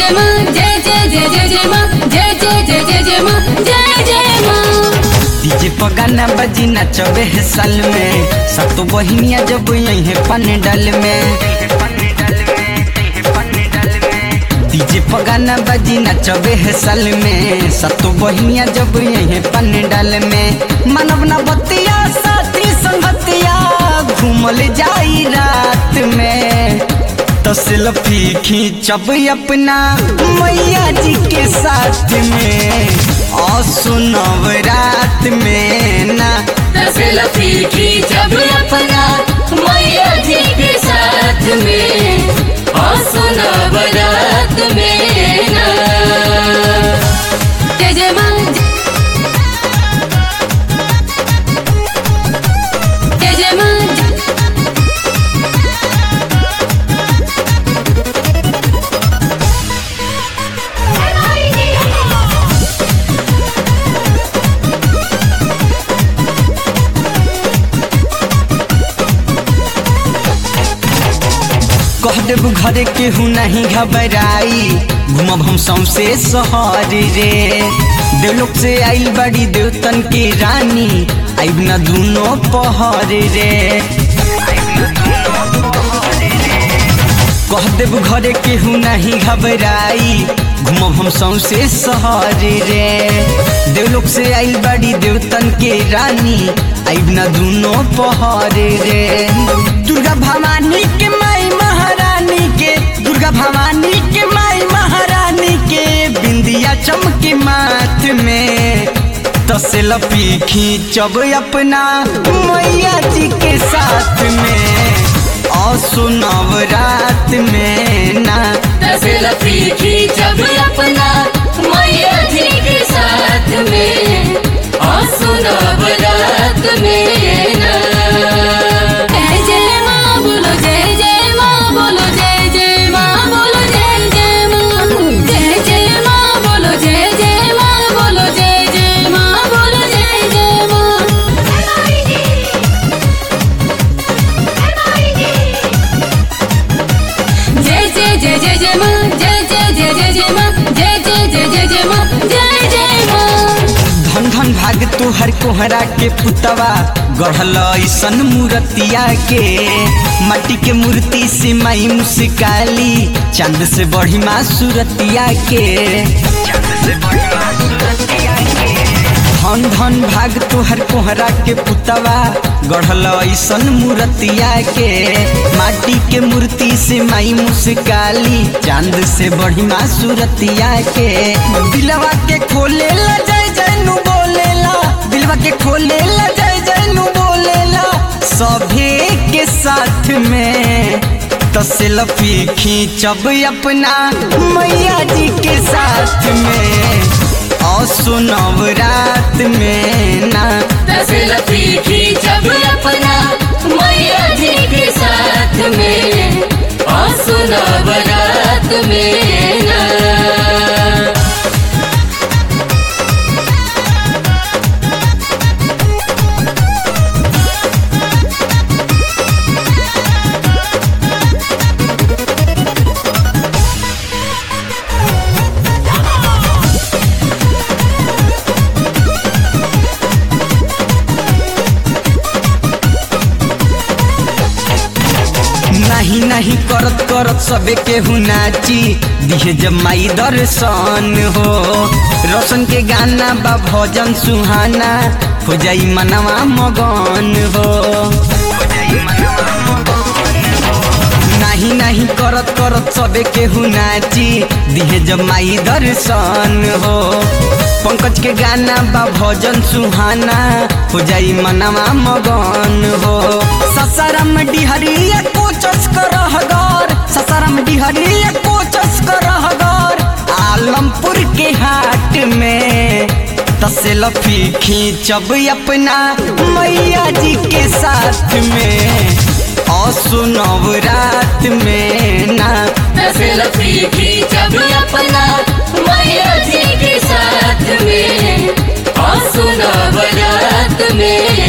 जय माँ जय जय जय जय जय माँ जय जय जय जय जय माँ जय जय माँ डीजे पगाना बजी नचबे है साल में सतो बहिनिया जब यही पंडल में डीजे पगाना बजी नचबे है साल में सतो बहिनिया जब यही पंडल में मानव न बतिया साथी संगतिया घूमल जाई रात में तो सेल्फी खींचब अपना मैया जी के साथ में और सुनब रात में ना सेल्फी खींचब अपना मैया जी के साथ में और सुना बारात में ना जय जय माँ जय जय माँ कह देब घरे केहू नहीं घबराई घूमब हम सौसे शहर रे देवलोक से आइल बड़ी देवतन के रानी आइब न दूनो पहर रे कह देब घरे केहू नहीं घबराई घूमब हम सौसे शहर रे देवलोक से आइल बड़ी देवतन के रानी आइब न दूनो पहर रे दुर्गा भवानी के माई महारानी के दुर्गा भवानी के माई महारानी के बिंदिया चमके माथ में तो सेल्फी खींचब अपना मैया जी के साथ में और सुनब रात में ना सेल्फी खींचब अपना मैया जी के साथ में और सुना बारात में ना जय जय माँ बोलो जय जय माँ बोलो जय जय माँ बोलो जय जय माँ जय जय माँ बोलो जय जय माँ बोलो जय जय माँ बोलो जय जय माँ जय जय जय जय जय माँ जय जय जय जय जय माँ जय जय जय जय जय माँ जय जय माँ धन धन भाग तोहर कोहरा के पुतवा गढ़ल ऐसन मूर्तिया के माटी के मूर्ति से माई मुस्काली चांद से बढ़ी माँ सूरतिया के धन धन भाग तोहर कोहरा के पुतवा गढ़ल ऐसन मूर्तिया के माटी के मूर्ति से माई मुस्काली चांद से बढ़ी माँ सूरतिया के दिलवा के खोले ला जय जय नु बोलेला दिलवा के खोले ला जय जय नु बोलेला सभे के साथ में तो सेल्फी खींचब अपना मैया जी के साथ में और सुनब रात में ना सेल्फी खींचब अपना मैया जी के साथ में और सुना बारात में ना नहीं नहीं करत करत सबे केहू नाची दिहे जब माई दर्शन हो रोशन के गाना बा भजन सुहाना हो जाई मनवा मगन हो नहीं नहीं करत करत सबे केहू नाची दिहे जब माई दर्शन हो पंकज के गाना बा भजन सुहाना हो जाई मनवा मगन हो ससारम डिहरिया कोचस करहगर ससारम डिहरिया कोचस करहगर आलमपुर के हाट में तसेल्फी खींचब अपना मैया जी के साथ में और सुनब रात में ना सेल्फी खींचब अपना मैया जी के साथ में और सुना बारात में